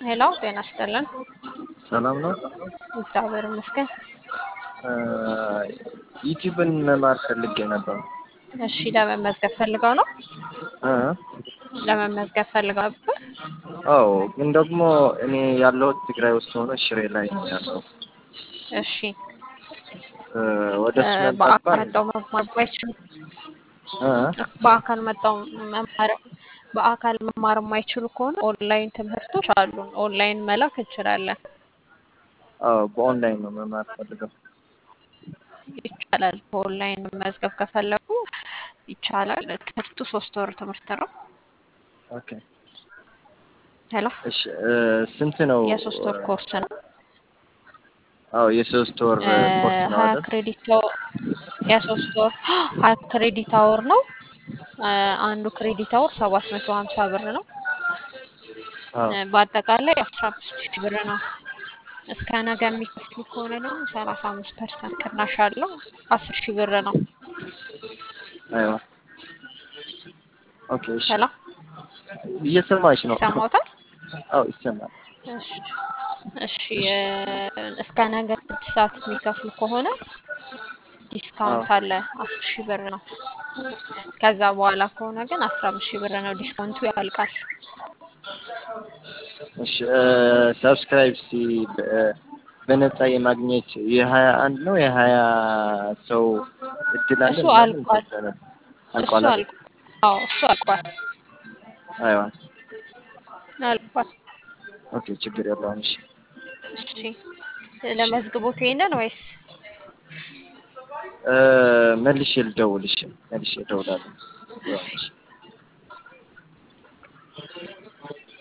ሄሎ ጤና ይስጥልን። ሰላም ነው። እግዚአብሔር ይመስገን። ዩቲዩብን መማር ፈልጌ ነበር። እሺ ለመመዝገብ ፈልገው ነው? እ? ለመመዝገብ ፈልገው ነበር? አዎ፣ ግን ደግሞ እኔ ያለሁት ትግራይ ውስጥ ሆኖ ሽሬ ላይ ነው ያለው። እሺ እ፣ ወደ እ፣ እሱ መምጣት በአካል ባል መጣው መማር ባይችሉ እ? በአካል መጣው መማር በአካል መማር የማይችሉ ከሆነ ኦንላይን ትምህርቶች አሉን። ኦንላይን መላክ እንችላለን። አዎ፣ በኦንላይን ነው መማር ፈልገው። ይቻላል። በኦንላይን መመዝገብ ከፈለጉ ይቻላል። ትምህርቱ ሶስት ወር ትምህርት ነው። ኦኬ፣ ሄሎ እሺ። እ፣ ስንት ነው? የሶስት ወር ኮርስ ነው። አዎ፣ የሶስት ወር እ፣ ኮርስ ነው ሀያ አይደል? ክሬዲት አወር የሶስት ወር ሀያ ክሬዲት አወር ነው። እ፣ አንዱ ክሬዲት አወር ሰባት መቶ ሀምሳ ብር ነው። አዎ፣ እ፣ በአጠቃላይ አስራ አምስት ሺህ ብር ነው። እስከ ነገ የሚከፍሉ ከሆነ ደግሞ ሰላሳ አምስት ፐርሰንት ቅናሽ አለው። አስር ሺህ ብር ነው። አይዋ። ኦኬ፣ እሺ። ሄሎ እየሰማች ነው? ይሰማዎታል? አዎ፣ ይሰማል። እሺ እሺ እ፣ እስከ ነገ ስድስት ሰዓት የሚከፍሉ ከሆነ ዲስካውንት አለ። አስር ሺህ ብር ነው። ከዛ በኋላ ከሆነ ግን አስራ አምስት ሺህ ብር ነው። ዲስካውንቱ ያልቃል። እሺ ሰብስክራይብ ሲ በ- በነፃ የማግኘት የሀያ አንድ ነው የሀያ ሰው እድል አለ እሱ ምናምን አልቋል። ተብሎ ነበር። እሱ አልቋል አይደል? አልቋል። አዎ እሱ አልቋል አይዋ አልቋል። ኦኬ ችግር የለውም። እሺ እሺ ለመዝግቦት ይሄንን ወይስ እ፣ መልሼ ልደውል። እሺ መልሼ እደውላለሁ። እሺ